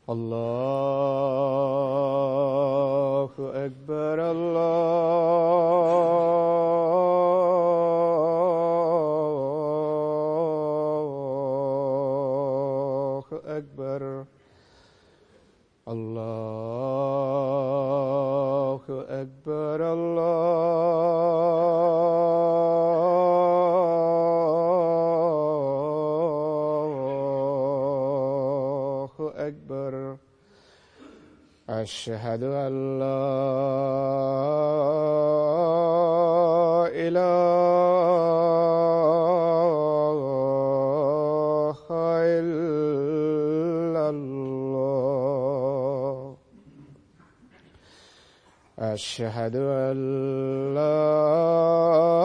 الله أكبر الله أكبر الله أكبر الله أكبر أشهد أن لا إله إلا الله أشهد أن لا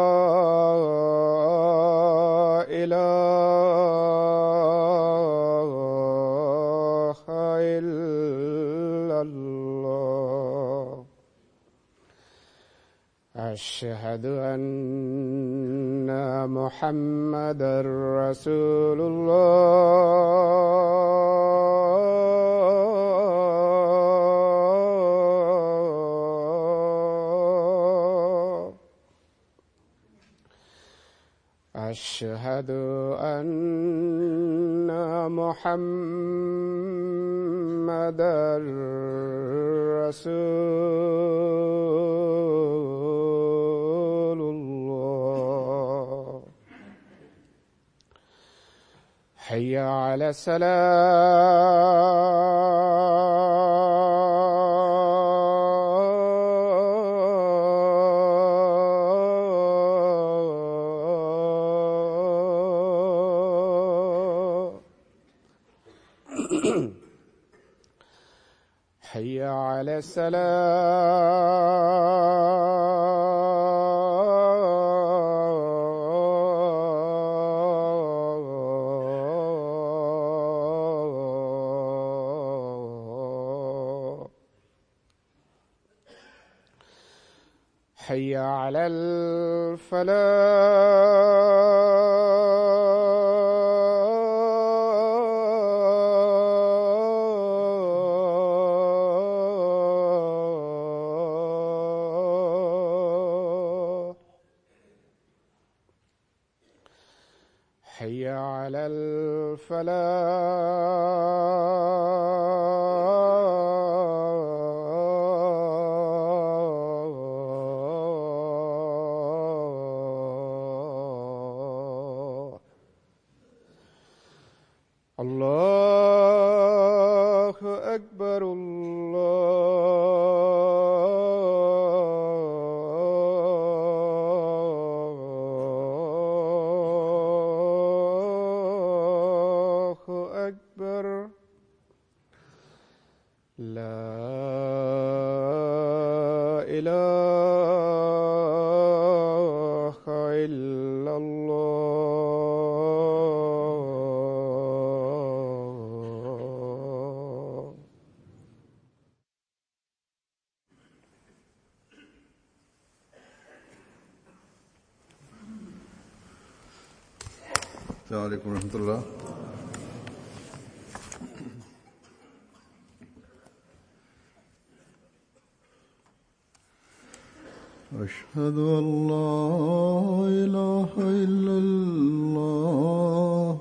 إله إلا الله أشهد أن محمدا رسول الله أشهد أن محمدا رسول الله حي على السلام حي على السلام حي على الفلاح حي على الفلاح الله أكبر الله أكبر لا إله إلا الله السلام عليكم ورحمة الله أشهد أن لا إله إلا الله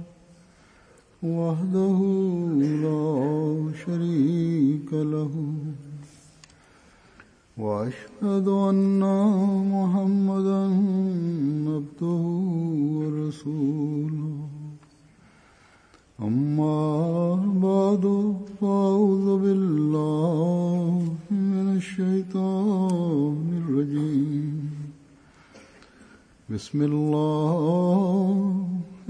وحده لا شريك له وأشهد أن محمدا عبده ورسوله أما بعد فأعوذ بالله من الشيطان الرجيم بسم الله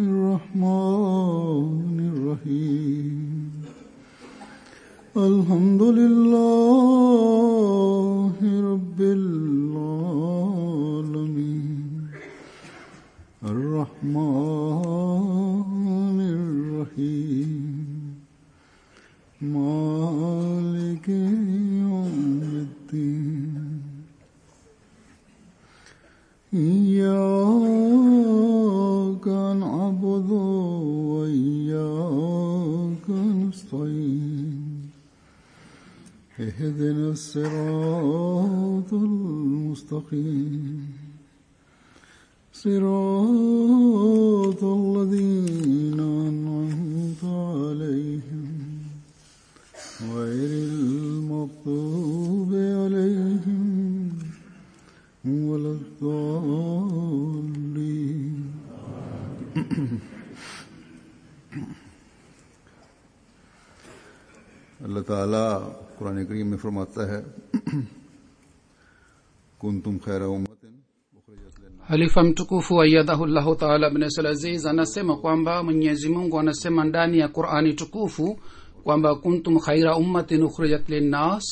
الرحمن الرحيم الحمد لله رب العالمين الرحمن الرحيم مالك يوم الدين إياك نعبد وإياك نستعين المستقيم صراط الذين أنعمت عليهم غير المغضوب عليهم ولا الضالين अल्लाह ताला कुरान करीम में फरमाता है कुन तुम खैर उम्मतिन उखरिजत लिन्नास halifa mtukufu ayadhahullahu taala bnasal aziz anasema kwamba mwenyezi mungu anasema ndani ya qurani tukufu kwamba kuntum khaira ummatin ukhrijat linnas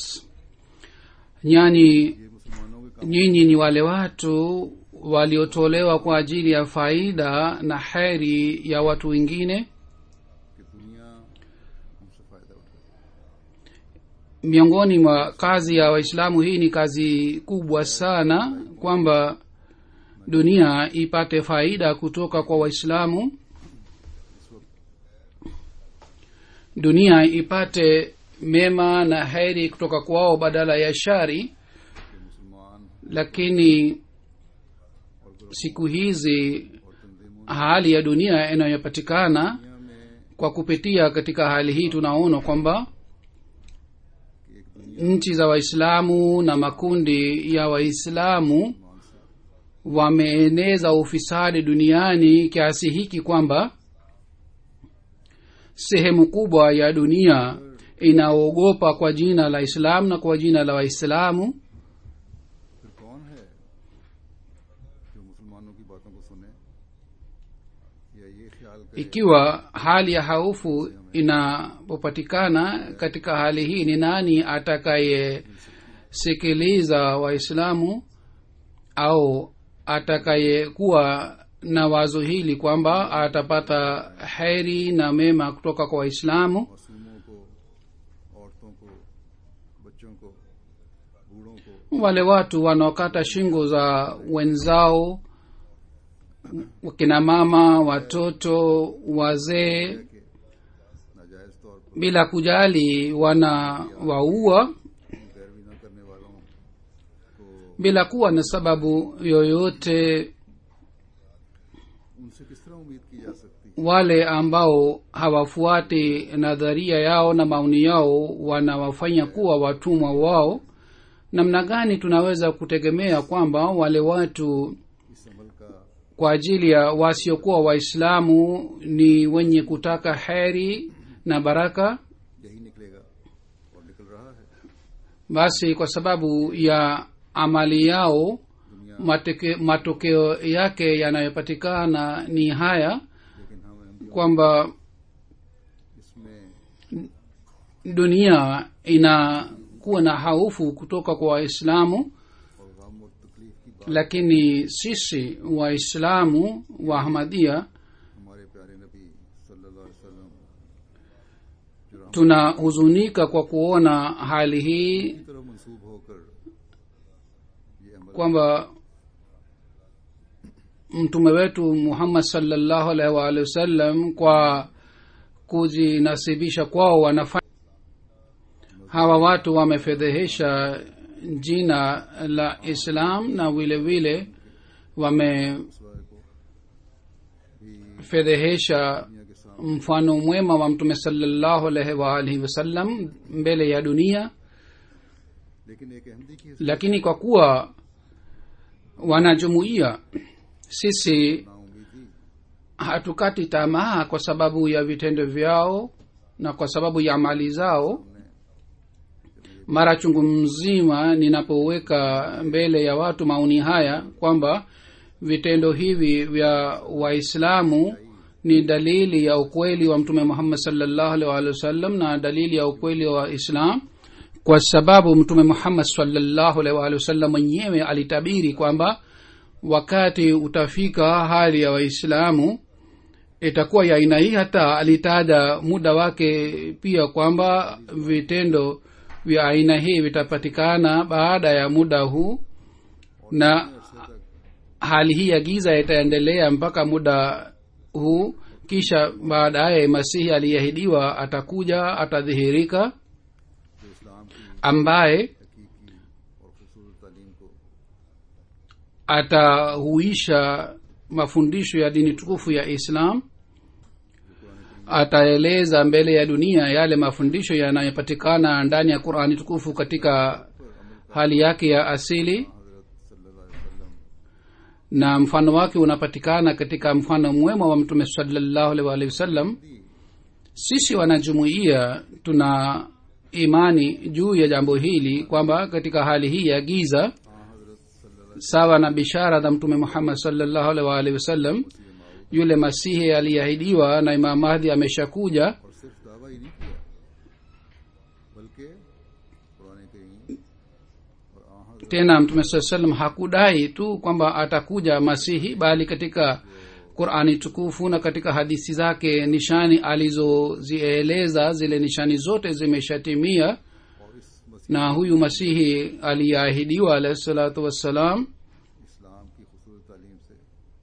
yani nyinyi ni wale watu waliotolewa kwa ajili ya faida na heri ya watu wengine कि दुनिया हमसे फायदा उठाए miongoni mwa kazi ya waislamu hii ni kazi kubwa sana kwamba dunia ipate faida kutoka kwa waislamu dunia ipate mema na heri kutoka kwao badala ya shari कि मुसलमान lakini siku hizi hali ya dunia inayopatikana दुनिया में kwa kupitia katika hali hii tunaona kwamba कि एक दुनिया nchi za waislamu na makundi ya waislamu wameeneza ufisadi duniani kiasi hiki kwamba sehemu kubwa ya dunia inaogopa kwa jina la islamu na kwa jina la waislamu फिर कौन है जो मुसलमानों की बातों को सुने या ये ख्याल करे ikiwa hali ya haufu inapopatikana katika hali hii ni nani atakayesikiliza waislamu au atakayekuwa na wazo hili kwamba atapata heri na mema kutoka kwa waislamu मासूमों को औरतों को बच्चों को बूढ़ों को wale watu wanaokata shingo za wenzao wakina mama watoto wazee कि नाजायज तौर पर bila kujali wana waua पैरवी न करने वालों को bila kuwa na sababu yoyote उनसे किस तरह उम्मीद की जा सकती wale ambao hawafuati nadharia yao na maoni yao wanawafanya kuwa watumwa wao namna gani tunaweza kutegemea kwamba wale watu इस अमल का kwa ajili ya wasiokuwa waislamu ni wenye kutaka heri na baraka यही निकलेगा और निकल रहा है basi kwa sababu ya amali yao दुनिया mateke, matokeo yake yanayopatikana ni haya लेकिन हम अहमदियों kwamba इसमें dunia inakuwa na haufu kutoka kwa waislamu और गम और तकलीफ की बात lakini sisi waislamu wa ahmadia हमारे प्यारे नबी सल्लल्लाहु अलैहि वसल्लम जो Ram tunahuzunika kwa kuona hali hii की तरफ मंसूब होकर ये अमल kwamba mtume wetu muhammad salllahu alaihi waalihi wasallam kwa kujinasibisha kwao wanafanya hawa watu wamefedhehesha jina la islam na vile vile wamefedhehesha दुनिया के सामने mfano mwema wa mtume salllahu alaihi waalihi wasallam mbele ya dunia लेकिन एक अहमदी की lakini kwa kuwa wanajumuia sisi नाउमीदी hatukati tamaa kwa sababu ya vitendo vyao na kwa sababu ya mali zao mara chungu mzima ninapoweka mbele ya watu maoni haya kwamba vitendo hivi vya waislamu ni dalili ya ukweli wa mtume muhammad salllahu alih walihi wasallam na dalili ya ukweli wa islam kwa sababu mtume muhammad salllahu alih walihi wasallam mwenyewe alitabiri kwamba wakati utafika hali ya waislamu itakuwa ya aina hii hata alitaja muda wake pia kwamba vitendo vya aina hii vitapatikana baada ya muda huu na hali hii ya giza itaendelea mpaka muda huu kisha baadaye masihi aliyeahidiwa atakuja atadhihirika जो इस्लाम की ambaye हकीकी और खूबसूरत तालीम को atahuisha mafundisho ya dini tukufu ya islam ataeleza mbele ya dunia yale mafundisho yanayopatikana ndani ya qurani tukufu katika hali yake ya asili na mfano wake unapatikana katika mfano mwema wa mtume salallahu alaihi waalihi wasallam sisi wanajumuia tuna imani juu ya jambo hili kwamba katika hali hii ya giza sawa na bishara za mtume muhammad salllahu alaihi waalihi wasallam yule masihi aliyeahidiwa na imam mahdi ameshakuja और सिर्फ दावा ही नहीं किया बल्कि पुराने करीम और आ हजरत tena mtume saa salam hakudai tu kwamba atakuja masihi bali katika qurani tukufu na katika hadithi zake nishani alizozieleza zile nishani zote zimeshatimia और इस मसीह na huyu masihi aliyeahidiwa alahi salatu wassalam इस्लाम की खूबसूरत तालीम से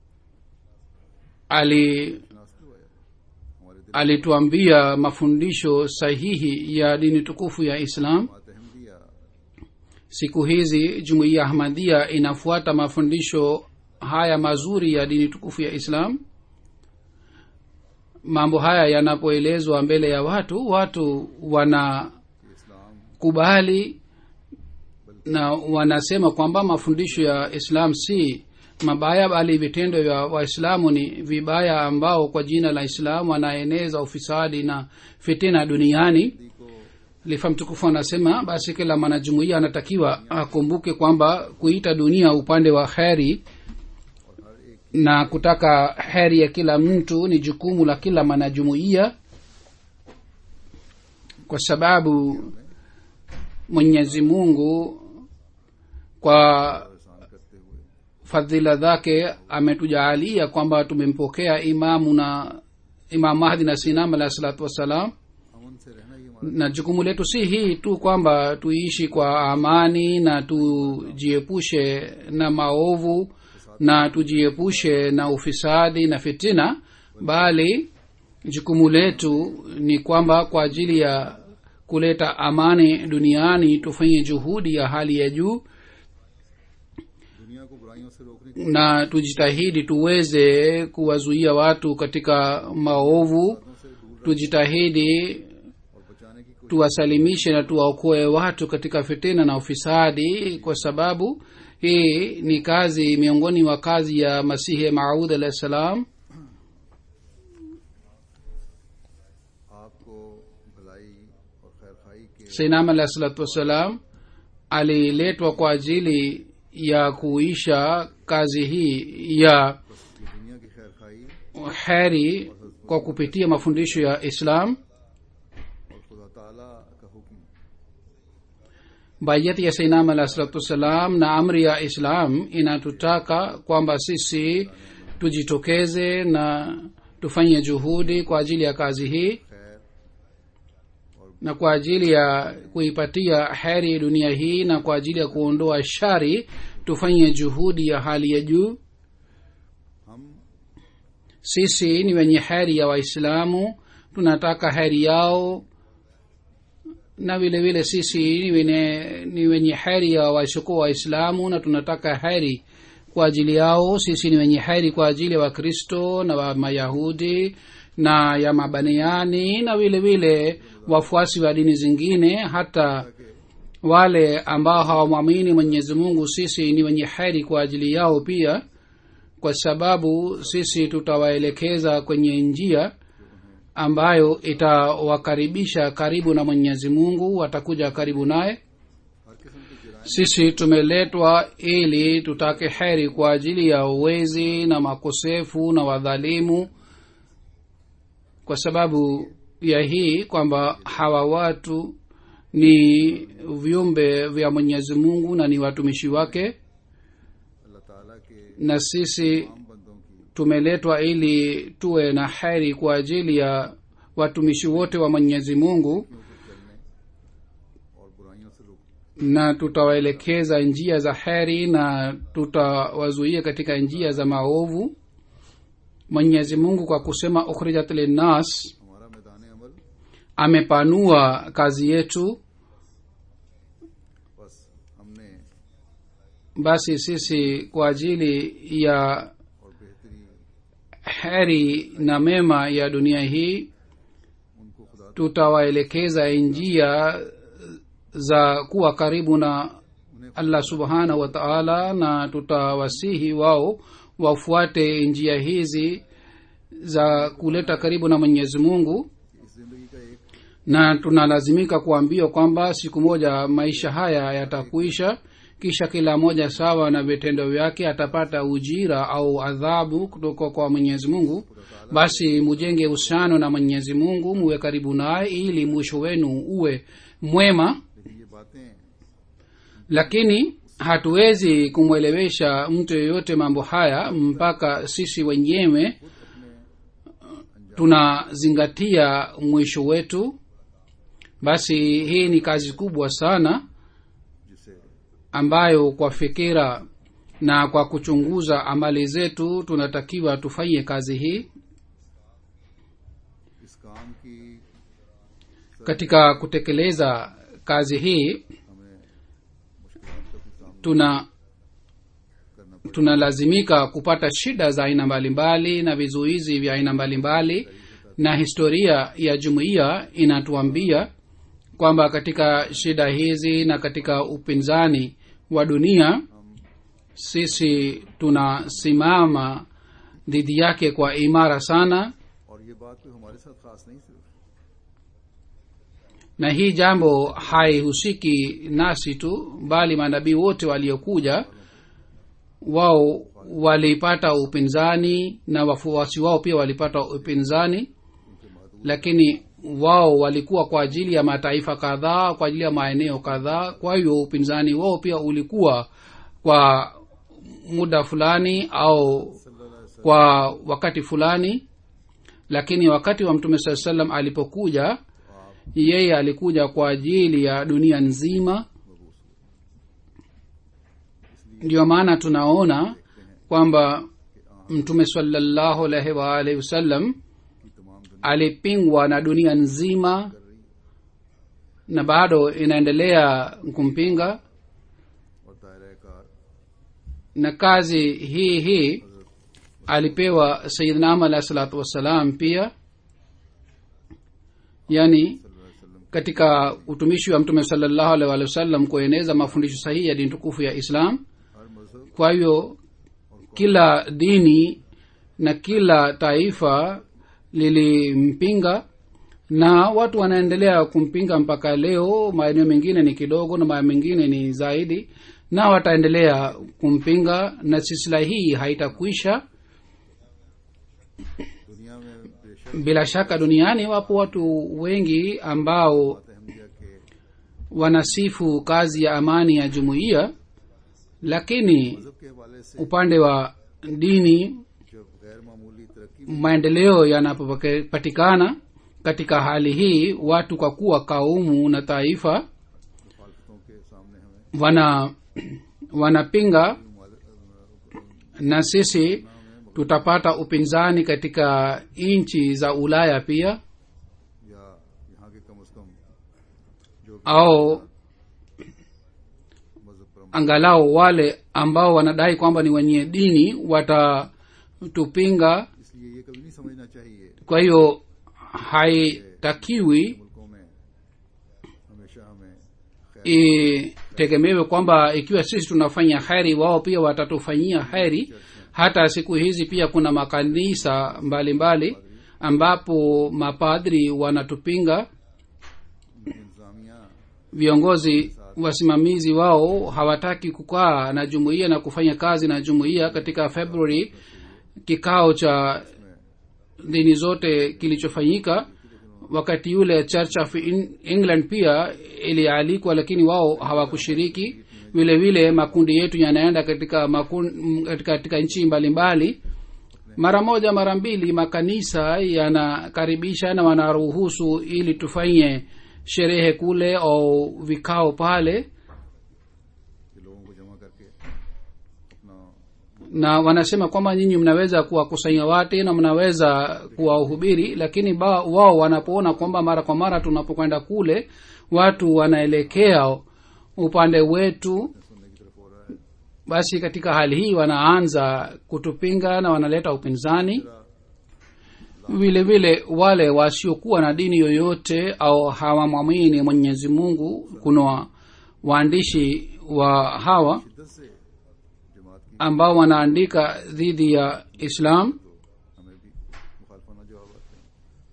ali नास करवाया हमारे दिल alituambia mafundisho sahihi ya dini tukufu ya islam बात Ahmadiyya siku hizi jumuiya ahmadia inafuata mafundisho haya mazuri ya dini tukufu ya islam mambo haya yanapoelezwa mbele ya watu watu wanakubali कि इस्लाम na wanasema kwamba mafundisho ya islam si mabaya bali vitendo vya waislamu ni vibaya ambao kwa jina la islam wanaeneza ufisadi na fitina duniani को lifa mtukufu anasema basi kila mwanajumuia anatakiwa akumbuke kwamba kuita dunia upande wa heri na kutaka heri ya kila mtu ni jukumu la kila mwanajumuia kwa sababu mwenyezi mungu kwa परेशान करते हुए fadhila zake ametujaalia kwamba tumempokea imamu na imam mahdi na sinam alahi salatu wassalam अमन से रहना ही हमारा na jukumu letu si hii tu kwamba tuishi kwa amani na tujiepushe na maovu na tujiepushe na ufisadi na fitina bali jukumu letu ni kwamba kwa ajili ya kuleta amani duniani tufanye juhudi ya hali ya juu दुनिया को बुराइयों से रोकने की na tujitahidi tuweze kuwazuia watu katika maovu बातों से दूर tujitahidi और बचाने की कोशिश tuwasalimishe na tuwaokoe watu katika fitina na ufisadi kwa sababu hii ni kazi miongoni mwa kazi ya masihi maud alahi salam आपको भलाई और खैर खाई के sainam alahi salatu wassalam aliletwa kwa ajili ya kuisha kazi hii ya ये दुनिया की खैर खाई heri kwa kupitia mafundisho ya islam और खुदा ताला का हुक्म bayati ya sainam alahi salatu wassalam na amri ya islam inatutaka kwamba sisi tujitokeze na tufanye juhudi kwa ajili ya kazi hii खैर na kwa ajili ya kuipatia heri dunia hii na kwa ajili ya kuondoa shari tufanye juhudi ya hali ya juu हम sisi ni wenye heri ya waislamu tunataka heri yao na vile vile sisi ni wenye, ni wenye heri ya wasiokuwa waislamu na tunataka heri kwa ajili yao sisi ni wenye heri kwa ajili ya wakristo na wa mayahudi na ya mabaniani na vile vile wafuasi wa dini zingine hata wale ambao hawamwamini mwenyezi mungu sisi ni wenye heri kwa ajili yao pia kwa sababu sisi tutawaelekeza kwenye njia ambayo itawakaribisha karibu na mwenyezi mungu watakuja karibu naye हर किस्म की जराइम sisi tumeletwa ili tutake heri kwa ajili ya uwezi na makosefu na wadhalimu kwa sababu ya hii kwamba hawa watu ni viumbe vya mwenyezi mungu na ni watumishi wake अल्लाह ताला के na sisi आम बंदों की tumeletwa ili tuwe na heri kwa ajili ya watumishi wote wa mwenyezi mungu नीतियों पर चलने और बुराइयों से रोक na tutawaelekeza njia za heri na tutawazuia katika njia za maovu mwenyezi mungu kwa kusema ukhrijat linnas हमारा मैदान अमल amepanua kazi yetu बस हमने basi sisi kwa ajili ya और बेहतरी heri na mema ya dunia hii उनको खुदा tutawaelekeza njia za kuwa karibu na allah subhanahu wa taala na tutawasihi wao wafuate njia hizi za kuleta karibu na mwenyezi mungu इस जिंदगी का एक na tunalazimika kuambiwa kwamba siku moja maisha haya yatakuisha kisha kila moja sawa na vitendo vyake atapata ujira au adhabu kutoka kwa mwenyezi mungu basi mujenge uhusiano na mwenyezi mungu muwe karibu naye ili mwisho wenu uwe mwema लेकिन ये बातें lakini hatuwezi kumwelewesha mtu yeyote mambo haya mpaka sisi wenyewe tunazingatia mwisho wetu basi hii ni kazi kubwa sana जिसे ambayo kwa fikira na kwa kuchunguza amali zetu tunatakiwa tufanye kazi hii इस काम की katika kutekeleza kazi hii हमें मुश्किलात का भी सामना tuna करना पड़े tunalazimika kupata shida za aina mbalimbali na vizuizi vya aina mbalimbali na historia ya jumuiya inatuambia kwamba katika shida hizi na katika upinzani wa dunia sisi tunasimama dhidi yake kwa imara sana और ये बात कोई हमारे साथ खास नहीं सिर्फ na hii jambo haihusiki nasi tu bali manabii wote waliokuja wao walipata upinzani na wafuasi wao pia walipata upinzani lakini wao walikuwa kwa ajili ya mataifa kadhaa kwa ajili ya maeneo kadhaa kwa hiyo upinzani wao pia ulikuwa kwa muda fulani au kwa wakati fulani lakini wakati wa mtume saa salam alipokuja yeye alikuja kwa ajili ya dunia nzima ndio maana tunaona kwamba mtume salallahu alaihi waalihi wasallam कि तमाम दुनिया alipingwa na dunia nzima na bado inaendelea kumpinga और दायरा कार na kazi hii hii alipewa sayidna ama alahi salatu wassalam pia yani katika utumishi wa mtume salallahu alaihi waalihi wasallam kueneza mafundisho sahihi ya dini tukufu ya islam हर मजहब kwa hiyo kila dini na kila taifa lilimpinga na watu wanaendelea kumpinga mpaka leo maeneo mengine ni kidogo na maeneo mengine ni zaidi na wataendelea kumpinga na silsila hii haitakwisha दुनिया में बेशक bila shaka duniani wapo watu wengi ambao Ahmadiyya के wanasifu kazi ya amani ya jumuiya lakini मजहब के हवाले से upande wa dini जब गैर मामूली तरक्की maendeleo yanapopatikana katika hali hii watu kwa kuwa kaumu na taifa मुखालफतों के सामने हमें wana wanapinga na sisi tutapata upinzani katika nchi za ulaya pia या यहाँ के कम अज कम जो भी au मजहब पर angalau wale ambao wanadai kwamba ni wenye dini watatupinga इसलिए ये कभी नहीं समझना चाहिए kwa hiyo haitakiwi मुल्कों में हमेशा हमें खैर itegemewe kwamba ikiwa sisi tunafanya heri wao pia watatufanyia heri hata siku hizi pia kuna makanisa mbalimbali mbali, ambapo mapadri wanatupinga इंतजामिया viongozi wasimamizi wao hawataki kukaa na jumuiya na kufanya kazi na jumuiya katika february kikao cha dini zote kilichofanyika wakati yule church of In- england pia ilialikwa lakini wao hawakushiriki vile vile makundi yetu yanaenda katika makun, katika, katika nchi mbalimbali mara moja mara mbili makanisa yanakaribisha na wanaruhusu ili tufanye sherehe kule au vikao pale कि लोगों को जमा करके अपना na wanasema kwamba nyinyi mnaweza kuwakusanya watu na mnaweza kuwahubiri lakini ba, wao wanapoona kwamba mara kwa mara tunapokwenda kule watu wanaelekea upande wetu सुनने की तरफ हो रहा है basi katika hali hii wanaanza kutupinga na wanaleta upinzani vile vile wale wasiokuwa na dini yoyote au hawamwamini mwenyezi mungu kuna waandishi wa hawa शिद्दत से जमात की ambao wanaandika dhidi ya islam हमें भी मुखालफाना जवाब आते हैं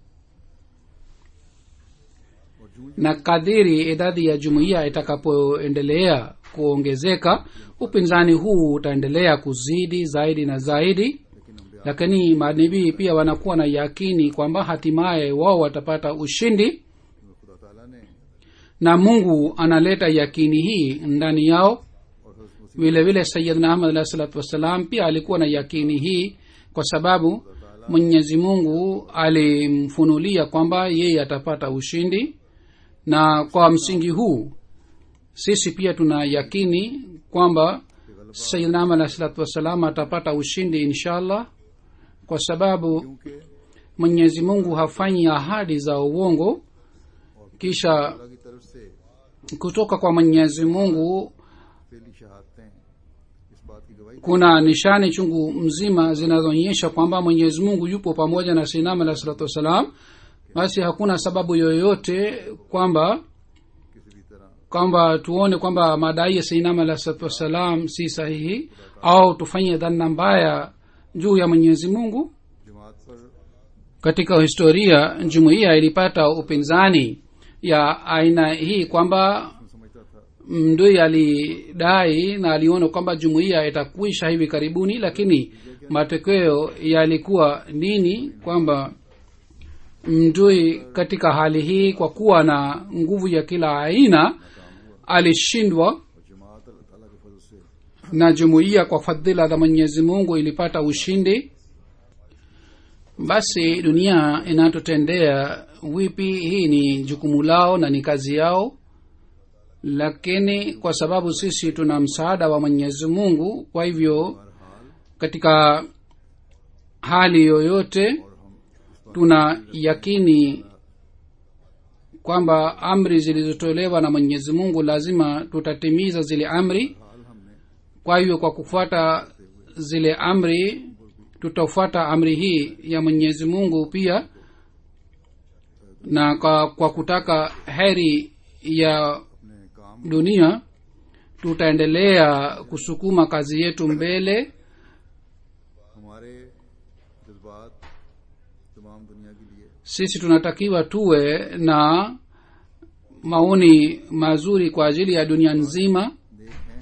और जूझ na kadiri idadi ya jumuiya itakapoendelea kuongezeka upinzani huu utaendelea kuzidi zaidi na zaidi लेकिन हम lakini manabii pia wanakuwa na yakini kwamba hatimaye wao watapata ushindi खुदा ताला ने na mungu analeta yakini hii ndani yao और हज़रत मसीह vile vile sayidna ahmad alahi salatu wassalam pia alikuwa na yakini hii kwa sababu mwenyezi mungu alimfunulia kwamba yeye atapata ushindi na kwa msingi huu sisi pia tuna yakini kwamba sayidna ahmad alahi salatu wassalam atapata ushindi inshallah kwa sababu क्योंकि mwenyezi mungu hafanyi ahadi za uongo kisha अल्लाह की तरफ से kutoka kwa mwenyezi mungu पहली शहादतें इस बात की गवाही kuna nishani chungu mzima zinazoonyesha kwamba mwenyezi mungu yupo pamoja na sinam alah salatu wassalam basi hakuna sababu yoyote kwamba किसी भी तरह kwamba tuone kwamba madai ya sinam alah salatu wassalam si sahihi au tufanye dhana mbaya juu ya mwenyezi mungu जमात पर katika historia jumuiya ilipata upinzani ya aina hii kwamba मैं समझता था mdui alidai na aliona kwamba jumuiya itakwisha hivi karibuni lakini matokeo yalikuwa nini kwamba mdui katika hali hii kwa kuwa na nguvu ya kila aina alishindwa और जमात अल्लाह ताला के फजल से na jumuiya kwa fadhila za mwenyezi mungu ilipata ushindi basi dunia inatotendea wipi hii ni jukumu lao na ni kazi yao lakini kwa sababu sisi tuna msaada wa mwenyezi mungu kwa hivyo katika hali yoyote tuna yakini kwamba amri zilizotolewa na mwenyezi mungu lazima tutatimiza zile amri kwa hivyo kwa kufuata zile amri tutafuata amri hii ya mwenyezi mungu pia na kwa, kwa kutaka heri ya अपने काम dunia tutaendelea kusukuma kazi yetu mbele हमारे जज्बात तमाम दुनिया के लिए sisi tunatakiwa tuwe na maoni mazuri kwa ajili ya dunia nzima नेक हैं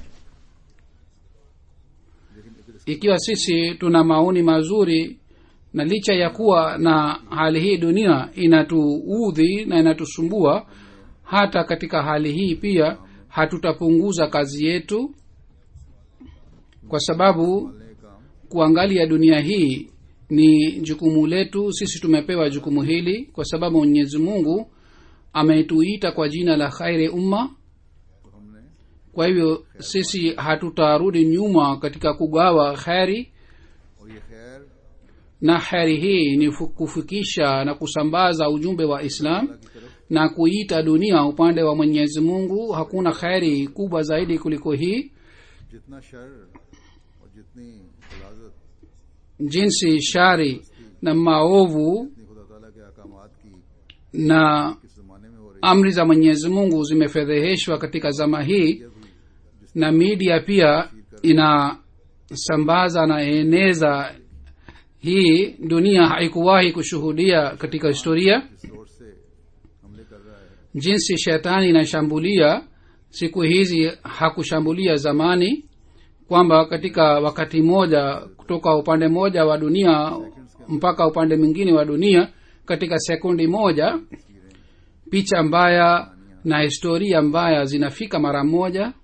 लेकिन अगर ikiwa sisi tuna maoni mazuri na licha ya kuwa na hali hii dunia inatuudhi na inatusumbua hata katika hali hii pia hatutapunguza kazi yetu kwa sababu इसने काम kuangalia dunia hii ni jukumu letu sisi tumepewa jukumu hili kwa sababu mwenyezi mungu ametuita kwa jina la khairi umma तो हमने kwa hivyo sisi hatutarudi nyuma katika kugawa kheri और ये खैर na kheri hii ni fu- kufikisha na kusambaza ujumbe wa islam की तरफ na kuita dunia upande wa mwenyezi mungu hakuna kheri kubwa zaidi kuliko hii जितना शर और जितनी गलाजत jinsi shari na maovu जितनी खुदा ताला के अहकामात की na किस जमाने में हो रही amri za mwenyezi mungu zimefedheheshwa katika zama hii na media pia inasambaza na eneza hii dunia haikuwahi kushuhudia katika historia जिस रोड से हमले कर रहा है jinsi shetani inashambulia siku hizi hakushambulia zamani kwamba katika wakati mmoja kutoka upande mmoja wa dunia mpaka upande mwingine wa dunia katika sekundi moja picha mbaya na historia mbaya zinafika mara moja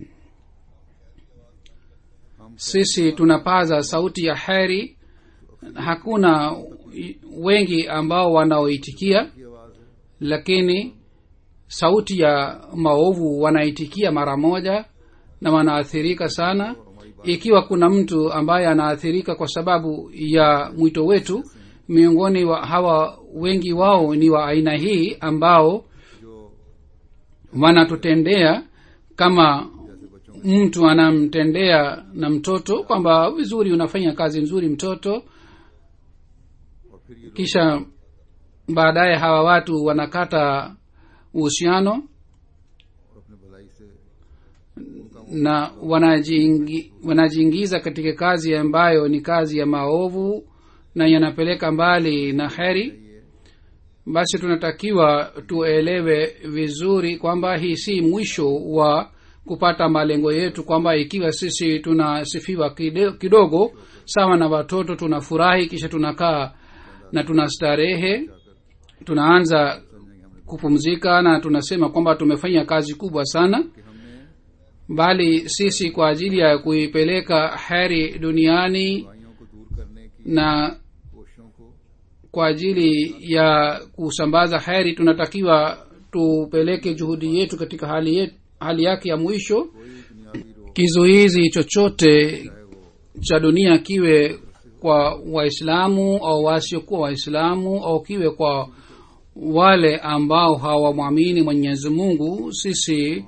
sisi tunapaza sauti ya heri hakuna wengi ambao wanaoitikia की आवाज है lakini sauti ya maovu wanaitikia mara moja na wanaathirika sana ikiwa kuna mtu ambaye anaathirika kwa sababu ya mwito wetu miongoni wa hawa wengi wao ni wa aina hii ambao जो wanatutendea kama mtu anamtendea na mtoto kwamba vizuri unafanya kazi nzuri mtoto और फिर ये लोग kisha baadaye hawa watu wanakata uhusiano और अपने भलाई से na wanajiingi, wanajiingiza katika kazi ambayo ni kazi ya maovu na yanapeleka mbali na heri basi tunatakiwa tuelewe vizuri kwamba hii si mwisho wa kupata malengo yetu kwamba ikiwa sisi tunasifiwa kide- kidogo sawa na watoto tunafurahi kisha tunakaa na tunastarehe tunaanza kupumzika na tunasema kwamba tumefanya kazi kubwa sana कि हमने bali sisi kwa ajili ya kuipeleka heri duniani बुराइयों को दूर करने की na कोशिशों को kwa ajili ya kusambaza heri tunatakiwa tupeleke juhudi yetu katika hali, yetu, hali yake ya mwisho कोई दुनियावी रोग kizuizi chochote चाहे वो cha dunia kiwe kwa waislamu au wasiokuwa waislamu au kiwe kwa wale ambao hawamwamini mwenyezi mungu sisi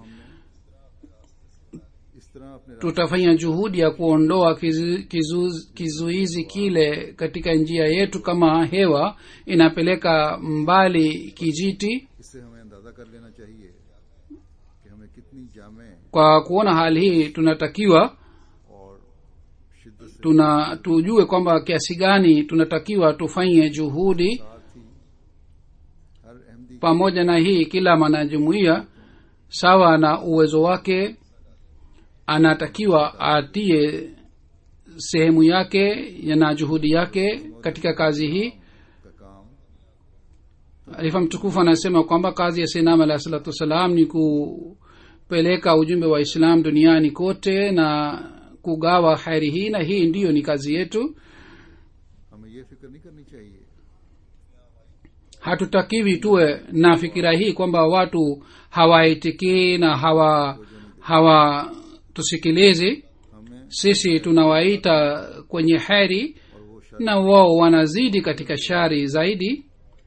इस तरह अपने tutafanya juhudi ya kuondoa kizu, kizu, kizuizi kile katika njia yetu kama hewa inapeleka mbali kijiti इससे हमें अंदाजा कर लेना चाहिए कि हमें कितनी जामे kwa kuona hali hii tunatakiwa और शिद्दत से tuna tujue kwamba kiasi gani tunatakiwa tufanye juhudi साथ ही हर Ahmadi pamoja na hii kila mwanajumuiya sawa na uwezo wake anatakiwa atie sehemu yake na juhudi yake katika kazi hii का काम alifa mtukufu anasema kwamba kazi ya sinam alahi salatu wassalam ni kupeleka ujumbe wa islam duniani kote na kugawa heri hii na hii ndiyo ni kazi yetu हमें ये फिक्र नहीं करनी चाहिए hatutakiwi tuwe na fikira hii kwamba watu hawaitikii na hawa hawatusikilizi हमें sisi tunawaita kwenye heri और वो शर na wao wanazidi katika shari zaidi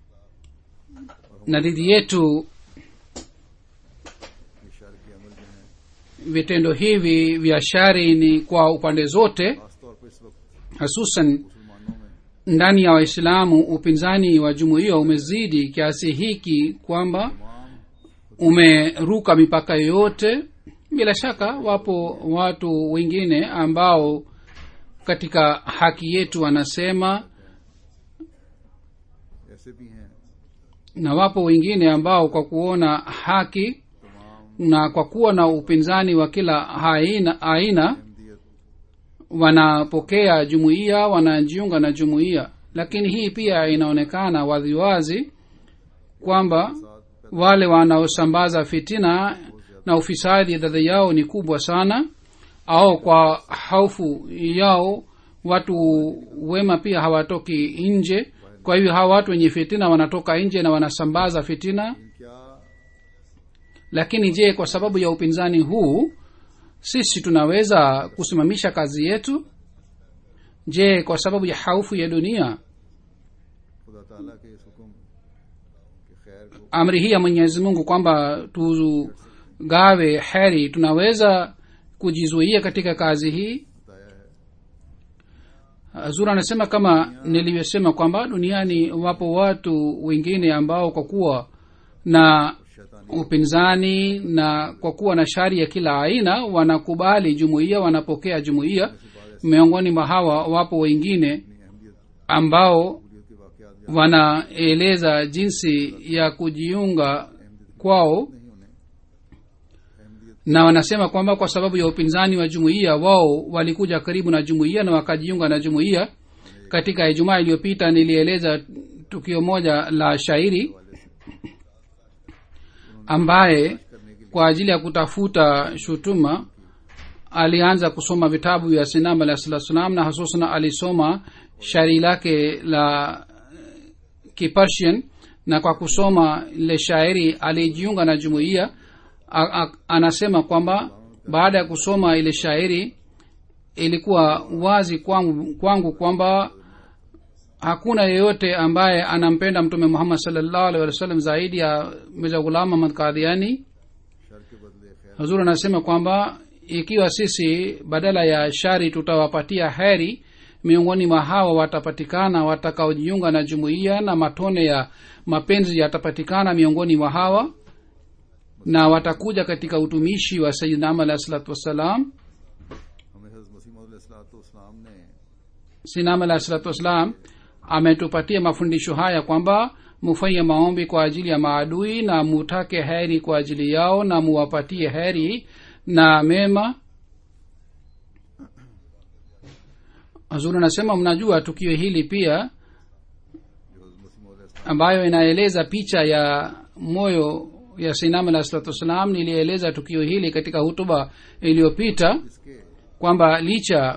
na dhidi yetu ये शर के अमल जो हैं vitendo hivi vya shari ni kwa upande zote खासतौर पर इस वक्त hususan मुसलमानों में ndani ya waislamu upinzani wa jumuiya umezidi kiasi hiki kwamba तमाम umeruka mipaka yote bila shaka wapo watu wengine ambao katika haki yetu wanasema ऐसे भी हैं na wapo wengine ambao kwa kuona haki na kwa kuwa na upinzani wa kila aina, aina Ahmadiyyat wanapokea jumuiya wanajiunga na jumuiya lakini hii pia inaonekana waziwazi kwamba wale wanaosambaza fitina na ufisadi dhidi yao ni kubwa sana au kwa hofu yao watu wema pia hawatoki nje kwa hivyo hawa watu wenye fitina wanatoka nje na wanasambaza fitina क्या lakini je kwa sababu ya upinzani huu sisi tunaweza kusimamisha kazi yetu je kwa sababu ya haufu ya dunia खुदा ताला के इस हुक्म के खैर को amri hii ya mwenyezi mungu kwamba tugawe heri tunaweza kujizuia katika kazi hii बताया है zur anasema kama nilivyosema kwamba duniani wapo watu wengine ambao kwa kuwa na शैतानी upinzani na kwa kuwa na shari ya kila aina wanakubali jumuiya wanapokea jumuiya miongoni mwa hawa wapo wengine अपनी अहमियत ambao कबूलियत के वाकयात या wanaeleza jinsi ya kujiunga kwao नहीं उन्हें अहमियत na wanasema kwamba kwa sababu ya upinzani wa jumuiya wao walikuja karibu na jumuiya na wakajiunga na jumuiya katika ijumaa iliyopita nilieleza tukio moja la shairi ambaye kwa ajili ya kutafuta shutuma alianza kusoma vitabu vya sinam alah salatu salam na hususan alisoma shairi lake la kipersian na kwa kusoma ile shairi alijiunga na jumuiya A- a- anasema kwamba baada ya kusoma ile shairi ilikuwa wazi kwangu, kwangu kwamba hakuna yeyote ambaye anampenda mtume muhammad salllahu alih wa sallam zaidi ya mirza ghulam ahmad kadhiani शर के बदले खैर hazur anasema kwamba ikiwa sisi badala ya shari tutawapatia heri miongoni mwa hawa watapatikana watakaojiunga na jumuiya na matone ya mapenzi yatapatikana miongoni mwa hawa na watakuja katika utumishi wa sayidnam alahi salatu wassalam हमें हज़रत मसीह मसीम ने sinam alahi salatu wassalam ametupatia mafundisho haya kwamba mufanye maombi kwa ajili ya maadui na mutake heri kwa ajili yao na muwapatie heri na mema hazuri anasema mnajua tukio hili pia ambayo inaeleza picha ya moyo ya sinam alah salatu wassalam nilieleza tukio hili katika hutuba iliyopita इसके kwamba licha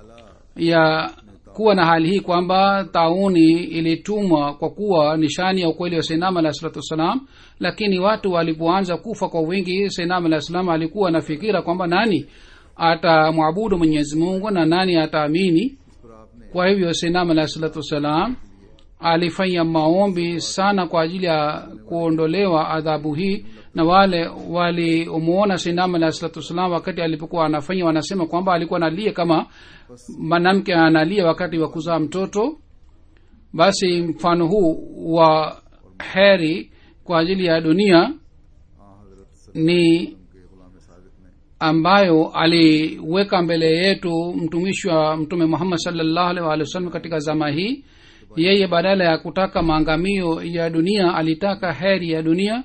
ya kuwa na hali hii kwamba tauni ilitumwa kwa kuwa nishani ya ukweli wa sainam alah salatu wassalam lakini watu walipoanza kufa kwa wingi sainam alah salam alikuwa na fikira kwamba nani atamwabudu mwenyezi mungu na nani ataamini इस पर आपने kwa hivyo sainam alah salatu wassalam alifanya maombi sana kwa ajili ya kuondolewa adhabu hii na wale walimuona sainam alah salatu wassalam wakati alipokuwa anafanya wanasema kwamba alikuwa analia kama mwanamke analia wakati wa kuzaa mtoto basi mfano huu wa heri kwa ajili ya dunia हाँ हज़रत ni के गुलाम सादिक ने ambayo aliweka mbele yetu mtumishi wa mtume muhammad salllahu alaihi waalihi wasallam katika zama hii yeye badala ya kutaka maangamio ya dunia alitaka heri ya dunia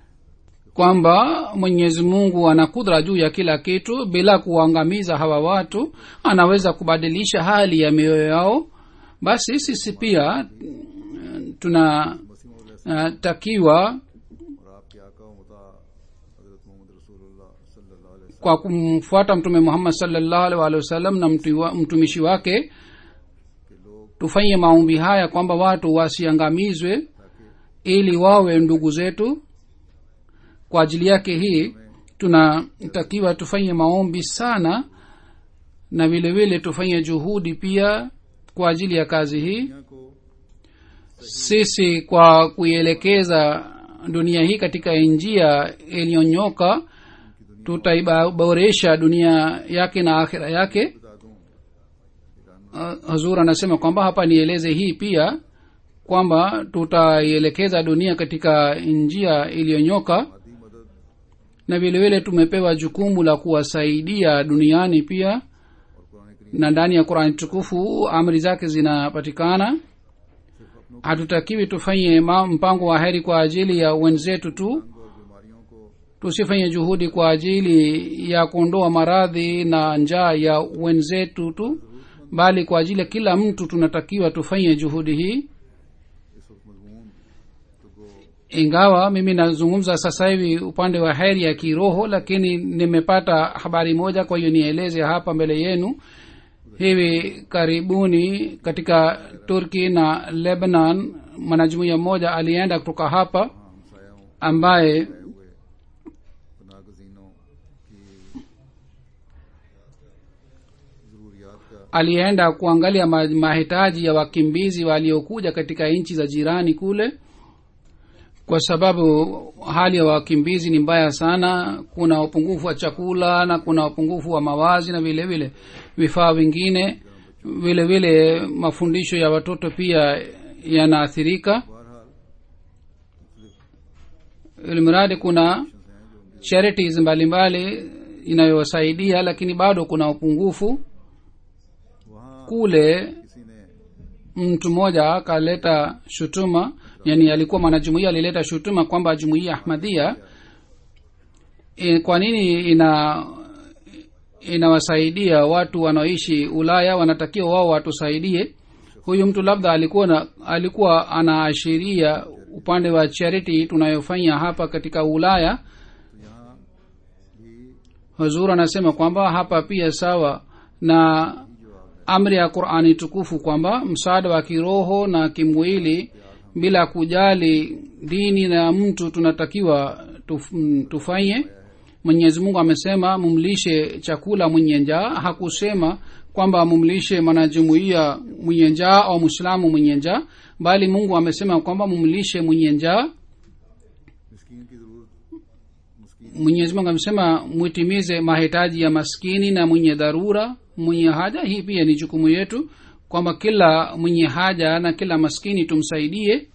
kwamba mwenyezi mungu ana kudra juu ya kila kitu bila kuangamiza hawa watu anaweza kubadilisha hali ya mioyo yao basi sisi pia mm, tunatakiwa और आपके आका व मुता हज़रत मोहम्मद रसूलुल्लाह सल्लल्लाहु अलैहि वसल्लम kwa kumfuata mtume muhammad salllahu alaihi waalihi wasallam na mtu- mtumishi wake के लोग tufanye maombi haya kwamba watu wasiangamizwe ili wawe ndugu zetu kwa ajili yake hii tunatakiwa tufanye maombi sana na vile vile tufanye juhudi pia kwa ajili ya kazi hii दुनिया को sisi kwa kuielekeza dunia hii katika njia iliyonyoka tutaiboresha dunia yake na akhira yake बता दूं uh, hazur anasema kwamba hapa nieleze hii pia kwamba tutaielekeza dunia katika njia iliyonyoka आदि मदद na vile vile tumepewa jukumu la kuwasaidia duniani pia और कुरान करीम na ndani ya qurani tukufu amri zake zinapatikana hatutakiwi tufanye ma- mpango wa heri kwa ajili ya wenzetu tu और बीमारियों को tusifanye juhudi kwa ajili ya kuondoa maradhi na njaa ya wenzetu tu bali kwa ajili ya kila mtu tunatakiwa tufanye juhudi hii इस वक्त मजमून तो को ingawa mimi nazungumza sasa hivi upande wa heri ya kiroho lakini nimepata habari moja kwa hiyo nieleze hapa mbele yenu hivi karibuni katika turki na lebanon mwanajumuia mmoja alienda kutoka hapa हमसायों ambaye हुए पनागजीनों की जरूरियात का alienda kuangalia ma- mahitaji ya wakimbizi waliokuja katika nchi za jirani kule kwa sababu hali ya wakimbizi ni mbaya sana kuna upungufu wa chakula na kuna upungufu wa mawazi na vile vile vifaa vingine vile vile mafundisho ya watoto pia yanaathirika बहरहाल ilimradi kuna charities mbalimbali inayowasaidia lakini bado kuna upungufu वहाँ kule किसी ने mtu mmoja akaleta shutuma yani alikuwa mwanajumuia alileta shutuma kwamba jumuia ahmadia e, kwa nini ina inawasaidia watu wanaoishi ulaya wanatakiwa wao watusaidie huyu mtu labda alikuwa na, alikuwa anaashiria upande wa charity tunayofanya hapa katika ulaya तो यहाँ भी huzur anasema kwamba hapa pia sawa na amri ya qurani tukufu kwamba msaada wa kiroho na kimwili bila kujali dini na mtu tunatakiwa tuf, mm, tufanye mwenyezi mungu amesema mumlishe chakula mwenye njaa hakusema kwamba mumlishe mwanajumuia mwenye njaa au mwislamu mwenye njaa bali mungu amesema kwamba mumlishe mwenye njaa मिस्कीन की जरूरत मिस्कीन mwenyezi mungu amesema mwitimize mahitaji ya maskini na mwenye dharura mwenye haja hii pia ni jukumu yetu kwamba kila mwenye haja na kila maskini tumsaidie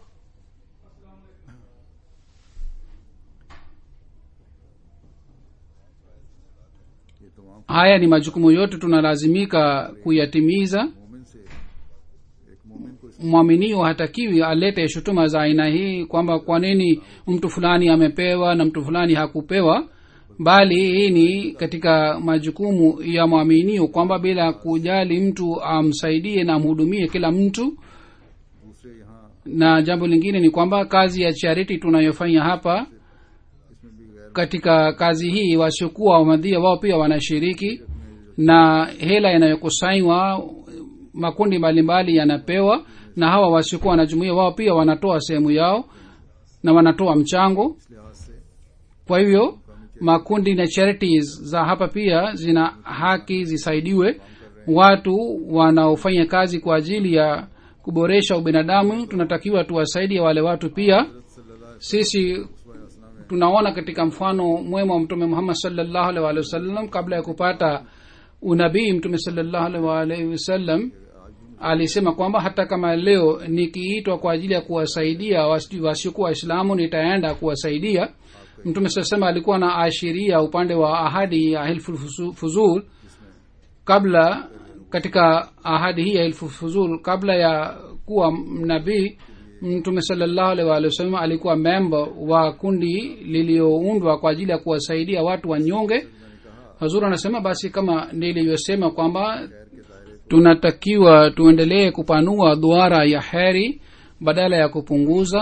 ये तमाम haya ni majukumu yote tunalazimika kuyatimiza मोमिन से एक मोमिन को इस mwaminio hatakiwi alete shutuma za aina hii kwamba kwa nini mtu fulani amepewa na mtu fulani hakupewa bali hii ni katika majukumu ya mwaminio kwamba bila kujali mtu amsaidie na amhudumie kila mtu दूसरे यहाँ na jambo lingine ni kwamba kazi ya charity tunayofanya hapa इसमें भी गैर katika kazi hii wasiokuwa wamadhia wao pia wanashiriki na hela inayokusanywa makundi mbalimbali yanapewa na hawa wasiokuwa wanajumuia wao pia wanatoa sehemu yao na wanatoa mchango इस लिहाज से kwa hivyo makundi na charities za hapa pia zina haki zisaidiwe watu wanaofanya kazi kwa ajili ya kuboresha ubinadamu tunatakiwa tuwasaidie wale watu pia sisi tunaona katika mfano mwema wa mtume muhammad salllahu alaihi waalihi wasallam kabla ya kupata unabii mtume salllahu alaihi waalihi wasallam alisema kwamba hata kama leo nikiitwa kwa ajili ya kuwasaidia wasi- wasiokuwa waislamu nitaenda kuwasaidia mtume sasema alikuwa na ashiria upande wa ahadi ya hilful fuzu- fuzul kabla katika ahadi hii ya hilful fuzul kabla ya kuwa nabii mtume salllahu alaihi waalihi wasallam alikuwa memba wa kundi liliyoundwa kwa ajili ya kuwasaidia watu wanyonge hazur anasema basi kama nilivyosema kwamba tunatakiwa tuendelee kupanua duara ya heri badala ya kupunguza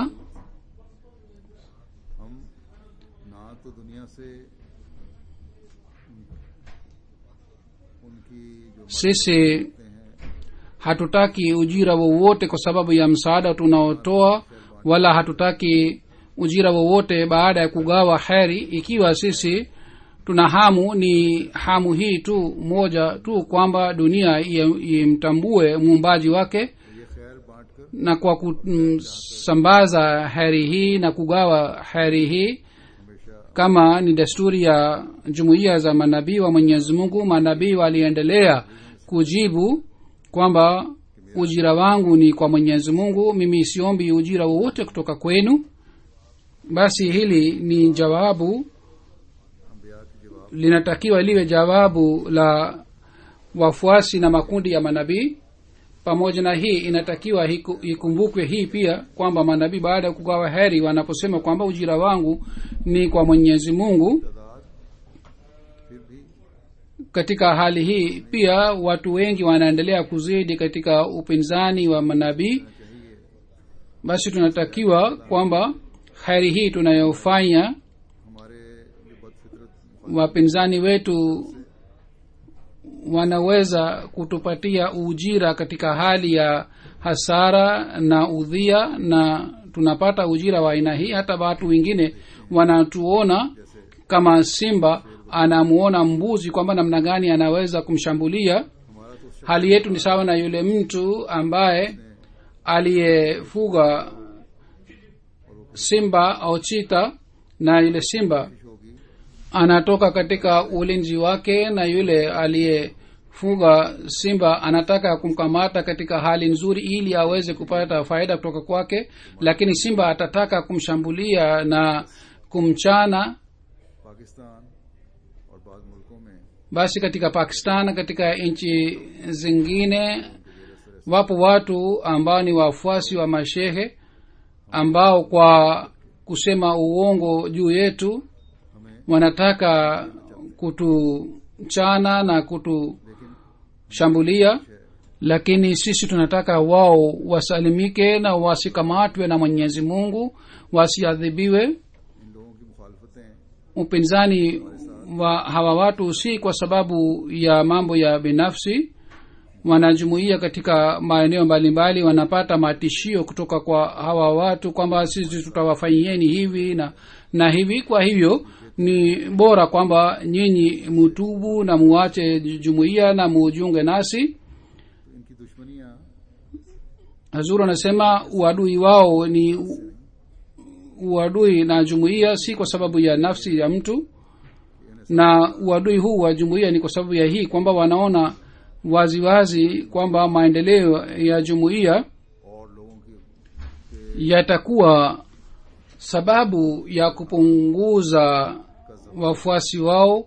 हम ना तो दुनिया से उनकी जो sisi मदद हैं hatutaki ujira wowote kwa sababu ya msaada tunaotoa wala hatutaki ujira wowote baada ya kugawa heri ikiwa sisi tuna hamu ni hamu hii tu moja tu kwamba dunia ie- imtambue muumbaji wake ये खैर बांट कर na kwa kusambaza heri hii na kugawa heri hii हमेशा kama ni desturi ya jumuiya za manabii wa mwenyezi mungu manabii waliendelea kujibu kwamba ujira wangu ni kwa mwenyezi mungu mimi siombi ujira wowote kutoka kwenu basi hili ni jawabu अम्बिया के जवाब linatakiwa liwe jawabu la wafuasi na makundi ya manabii pamoja na hii inatakiwa hiku- ikumbukwe hii pia kwamba manabii baada ya kugawa heri wanaposema kwamba ujira wangu ni kwa mwenyezi mungu तादाद फिर भी katika hali hii pia watu wengi wanaendelea kuzidi katika upinzani wa manabii basi tunatakiwa kwamba heri hii tunayofanya हमारे ये बदफितरत wapinzani wetu wanaweza kutupatia ujira katika hali ya hasara na udhia na tunapata ujira wa aina hii hata watu wengine wanatuona kama simba anamuona mbuzi kwamba namna gani anaweza kumshambulia हमारा तो hali yetu ni sawa na yule mtu ambaye aliyefuga simba au chita na yule simba कोशिश होगी anatoka katika ulinzi wake na yule aliyefuga simba anataka kumkamata katika hali nzuri ili aweze kupata faida kutoka kwake lakini simba atataka kumshambulia na kumchana Pakistan और बाद मुल्कों में basi katika pakistan katika nchi zingine wapo watu ambao ni wafuasi wa mashehe ambao kwa kusema uongo juu yetu हमें wanataka kutuchana na kutushambulia lakini sisi tunataka wao wasalimike na wasikamatwe na mwenyezi mungu wasiadhibiwe इन लोगों की मुखालफतें upinzani wa hawa watu si kwa sababu ya mambo ya binafsi wanajumuia katika maeneo mbalimbali wanapata matishio kutoka kwa hawa watu kwamba sisi tutawafanyieni hivi na na hivi kwa hivyo ni bora kwamba nyinyi mutubu na muache jumuiya na mujiunge nasi तो इनकी दुश्मनियां hazuru anasema uadui wao ni uadui na jumuiya si kwa sababu ya nafsi ya mtu na uadui huu wa jumuiya ni kwa sababu ya hii kwamba wanaona waziwazi wazi kwamba maendeleo ya jumuiya और लोगों की yatakuwa sababu ya kupunguza wafuasi wao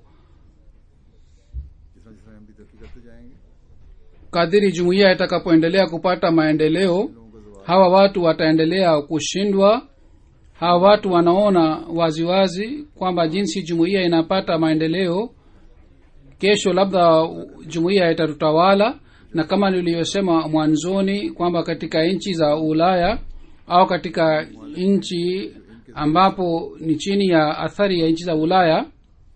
जिस जिस हम भी तरक्की करते जाएंगे kadhiri jumuiya itakapoendelea kupata maendeleo hawa watu wataendelea kushindwa hawa watu wanaona waziwazi kwamba jinsi jumuiya inapata maendeleo kesho labda jumuiya itatutawala na kama niliyosema mwanzoni kwamba katika nchi za ulaya au katika nchi ambapo ni chini ya athari ya nchi za ulaya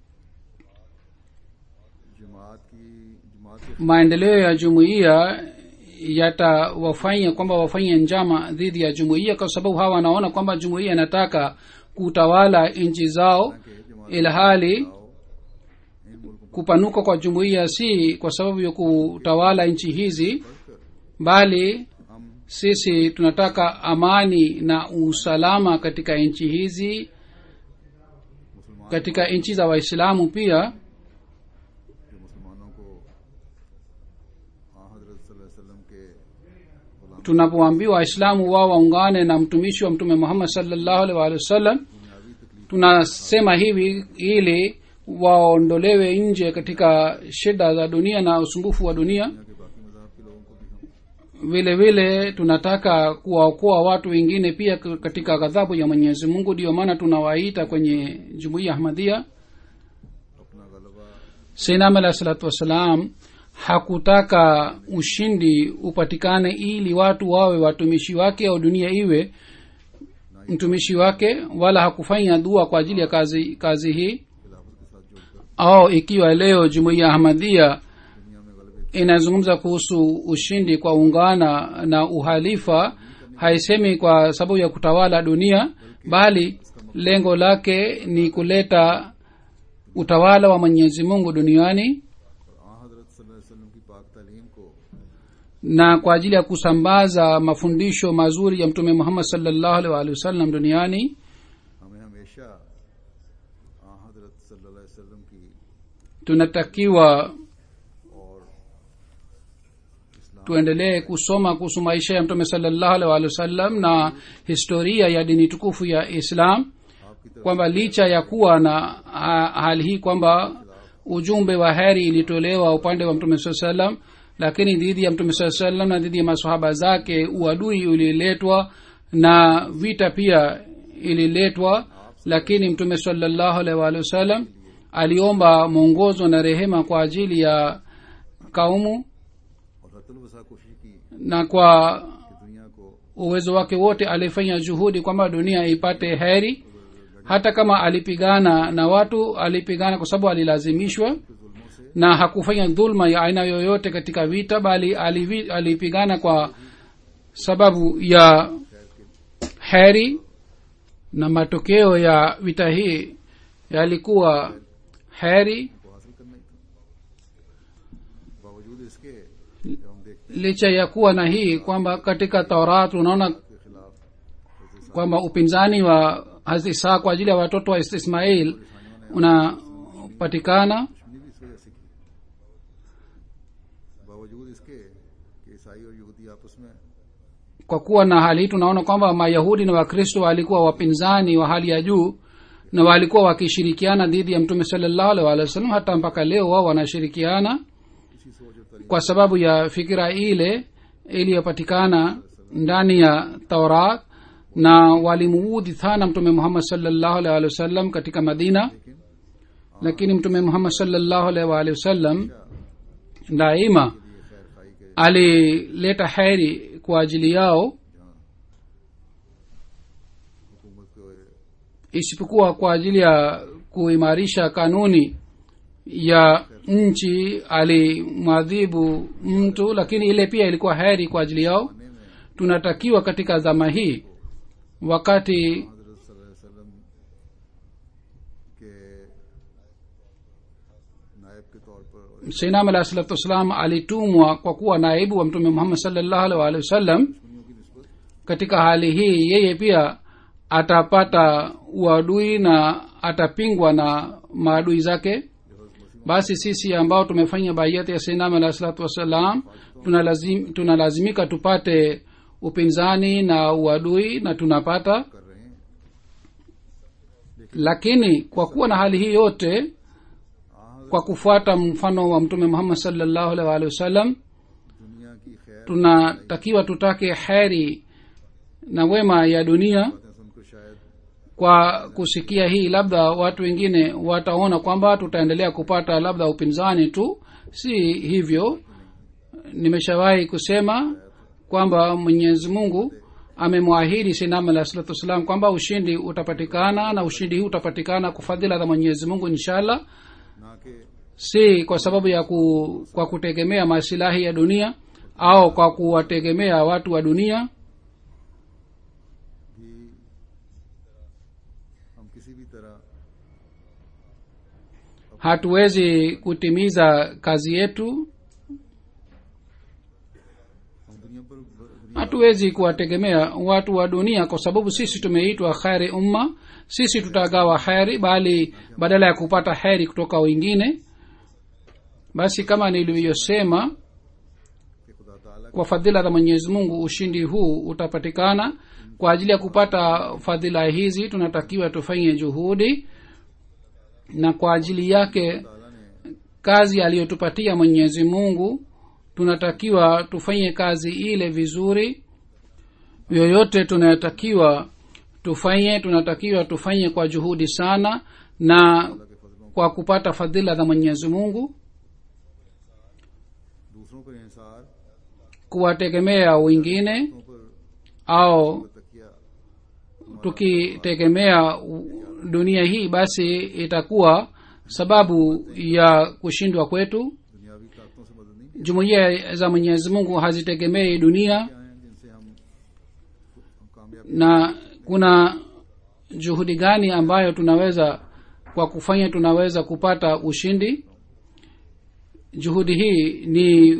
जमात की जमात के maendeleo ya jumuiya yatawafanya kwamba wafanye njama dhidi ya jumuiya kwa sababu hawa wanaona kwamba jumuiya inataka kutawala nchi zao ilhali इन मुल्कों kupanuka kwa jumuiya si kwa sababu ya kutawala nchi hizi bali हम sisi tunataka amani na usalama katika nchi hizi मुसलमान katika nchi za waislamu pia जो मुसलमानों को हाँ हजरत सल्लल्लाहु अलैहि वसल्लम के गुलाम tunapoambiwa waislamu wao waungane na mtumishi wa mtume muhammad salllahu alaihi waalihi wasallam दुनियावी तकलीफ tunasema hivi ili waondolewe nje katika shida za dunia na usumbufu wa dunia दुनिया के बाकी मजाहब के लोगों को भी हम vile vile tunataka kuwaokoa watu wengine pia k- katika ghadhabu ya mwenyezi mungu ndiyo maana tunawaita kwenye jumuiya ahmadia अपना गलबा seinam alahi salatu wassalam hakutaka ushindi upatikane ili watu wawe watumishi wake au dunia iwe mtumishi wake wala hakufanya dua kwa ajili ya kazi kazi hii खिलाफत के साथ जोड़कर au ikiwa leo jumuiya ahmadia दुनिया में गलबे inazungumza kuhusu ushindi kwa ungana na uhalifa haisemi kwa sababu ya kutawala dunia bali lengo lake ni kuleta utawala wa mwenyezi mungu duniani और आ हजरत सल्लल्लाहु अलैहि वसल्लम की पाक तालीम को na kwa ajili ya kusambaza mafundisho mazuri ya mtume muhammad salllahu alaihi waalihi wasallam duniani हमें हमेशा आ हजरत सल्लल्लाहु अलैहि वसल्लम की tunatakiwa और इस्लाम tuendelee kusoma kuhusu maisha ya mtume salllahu alaihi waalihi wasallam na historia ya dini tukufu ya islam आपकी तरफ kwamba licha ya kuwa na ha, hali hii kwamba ujumbe wa heri ilitolewa upande wa mtume saa salam lakini dhidi ya mtume saa salam na dhidi ya masahaba zake uadui uliletwa na vita pia ililetwa lakini mtume salallahu alaihi waalihi wasallam aliomba mwongozo na rehema kwa ajili ya kaumu और हतुल वसा कोशिश की na kwa कि दुनिया को uwezo wake wote alifanya juhudi kwamba dunia ipate heri hata kama alipigana na watu alipigana kwa sababu alilazimishwa na hakufanya dhulma ya aina yoyote katika vita bali alivi, alipigana kwa sababu ya heri na matokeo ya vita hii yalikuwa heri को हासिल करना ही था बावजूद इसके जब हम देखते licha ya kuwa na hii kwamba katika taurat unaona हैं के खिलाफ kwamba upinzani wa hazrat isaa kwa ajili ya watoto wa ismail unapatikana दुश्मनी भी इस वजह से की बावजूद इसके कि ईसाई और यहूदी आपस में kwa kuwa na hali hii tunaona kwamba mayahudi na wakristo walikuwa wapinzani wa hali ya juu na walikuwa wakishirikiana dhidi ya mtume salallahu alaihi waalihi wasallam hata mpaka leo wao wanashirikiana इसी सोच और तरीके kwa sababu ya fikira ile iliyopatikana ndani ya taurat na walimuudhi sana mtume muhammad salllahu alaihi waalihi wasallam katika madina lakini mtume muhammad salllahu alaihi waalihi wasallam daima लिए खैर खाई के alileta heri kwa ajili yao हुकूमत को isipokuwa kwa ajili ya kuimarisha kanuni ya nchi alimwadhibu mtu lakini ile pia ilikuwa heri kwa ajili yao tunatakiwa katika zama hii wakati हजरत सल्लल्लाहु अलैहि वसल्लम के नायब के तौर पर seinam alahi salatu wassalam alitumwa kwa kuwa naibu wa mtume muhammad salllahu alaihi waalihi wasallam दुश्मनियों की नस्बत katika hali hii yeye pia atapata uadui na atapingwa na maadui zake basi sisi ambao tumefanya baiati ya sainam alah salatu wassalam tunalazim, tunalazimika tupate upinzani na uadui na tunapata कर रहे हैं lakini kwa kuwa na hali hii yote kwa kufuata mfano wa mtume muhammad salllahu alih waalihi wasallam दुनिया की खैर tunatakiwa tutake heri na wema ya dunia बातें सुनकर शायद kwa kusikia hii labda watu wengine wataona kwamba tutaendelea kupata labda upinzani tu si hivyo nimeshawahi kusema kwamba mwenyezi mungu amemwahidi sinam alah salatu wassalam kwamba ushindi utapatikana na ushindi huu utapatikana kwa fadhila za mwenyezi mungu inshallah ना कि si kwa sababu ya ku, kwa kutegemea masilahi ya dunia au kwa kuwategemea watu wa dunia भी हम किसी भी तरह hatuwezi kutimiza kazi yetu हम दुनिया पर दुनिया hatuwezi kuwategemea watu wa dunia kwa sababu sisi tumeitwa kheri umma sisi tutagawa heri bali badala ya kupata heri kutoka wengine basi kama nilivyosema के खुदा ताला kwa fadhila za mwenyezi mungu ushindi huu utapatikana kwa ajili ya kupata fadhila hizi tunatakiwa tufanye juhudi na kwa ajili yake ताला ने kazi aliyotupatia mwenyezi mungu tunatakiwa tufanye kazi ile vizuri yoyote tunatakiwa tufanye tunatakiwa tufanye kwa juhudi sana na kwa kupata fadhila za mwenyezi mungu दूसरों पर इंसार kuwategemea wengine दूसरों पर au तकिया tukitegemea u- dunia hii basi itakuwa sababu ya kushindwa kwetu दुनियावी ताकतों से मदद नहीं jumuiya za mwenyezi mungu hazitegemei dunia क्या हैं जिनसे हम हम कामयाब na kuna juhudi gani ambayo tunaweza kwa kufanya tunaweza kupata ushindi juhudi hii ni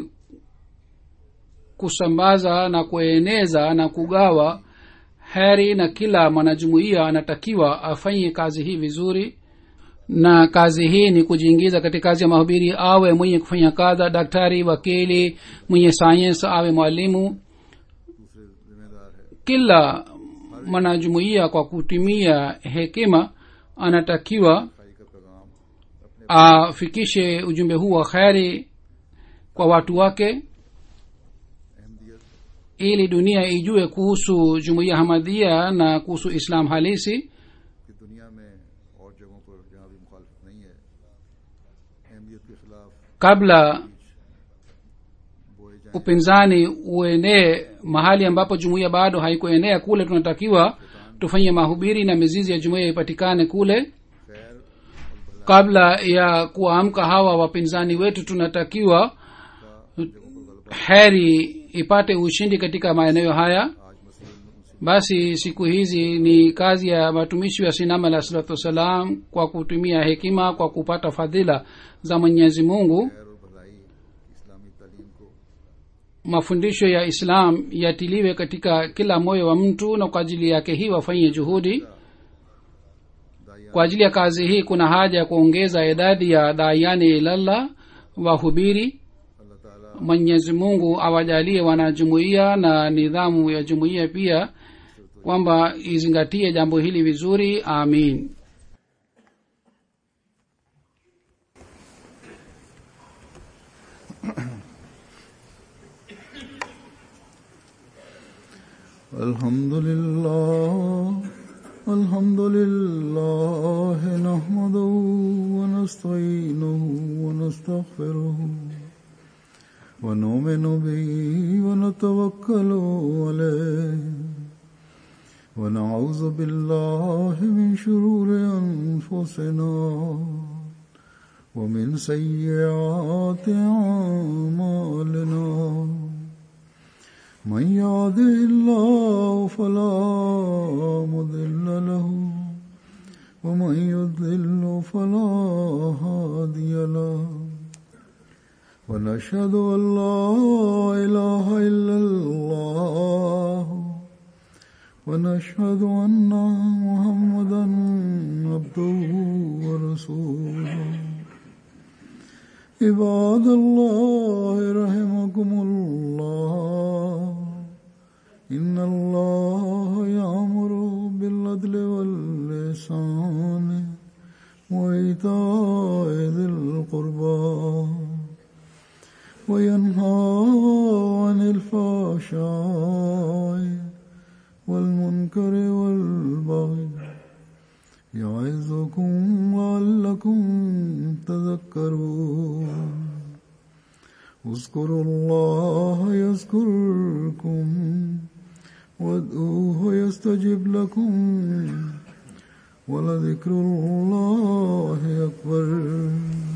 kusambaza na kueneza na kugawa heri na kila mwanajumuiya anatakiwa afanye kazi hii vizuri na kazi hii ni kujiingiza katika kazi ya mahubiri awe mwenye kufanya kadha daktari wakili mwenye sayensi awe mwalimu दूसरे जिम्मेदार है kila mwanajumuiya kwa kutumia hekima anatakiwa खाई का पैगाम अपने afikishe ujumbe huu wa kheri kwa watu wake Ahmadiyyat ili dunia ijue kuhusu jumuiya hamadhia na kuhusu islam halisi की दुनिया में और जगहों पर जहाँ भी मुखालफत नहीं है अहमियत के खिलाफ kabla बोए जाएं upinzani uenee mahali ambapo jumuiya bado haikuenea kule tunatakiwa tufanye mahubiri na mizizi ya jumuiya ipatikane kule खैर kabla ya kuamka hawa wapinzani wetu tunatakiwa heri ipate ushindi katika maeneo haya आज मसीह उनसे basi siku hizi ni kazi ya matumishi wa sinama alah salatu wassalam kwa kutumia hekima kwa kupata fadhila za mwenyezi mungu खैर और भलाई इस्लामी तालीम को mafundisho ya islam yatiliwe katika kila moyo wa mtu na kwa ajili yake hii wafanye juhudi दाया kwa ajili ya kazi hii kuna haja ya kuongeza idadi ya dayani ilallah wahubiri अल्लाह ताला mwenyezi mungu awajalie wanajumuiya na nidhamu ya jumuiya pia kwamba izingatie jambo hili vizuri amin الحمد لله الحمد لله نحمده ونستعينه ونستغفره ونؤمن به ونتوكل عليه ونعوذ بالله من شرور أنفسنا ومن سيئات أعمالنا من يهده الله فلا مضل له ومن يضلل فلا هادي له ونشهد ان لا اله الا الله ونشهد أن محمدا عبده ورسوله عباد الله رحمكم الله إن الله يأمر بالعدل واللسان وإيتاء ذي القربى وينهى عن الفحشاء والمنكر والبغي يعظكم لعلكم تذكرون اذكروا الله يذكركم وادعوه يستجب لكم ولذكر الله أكبر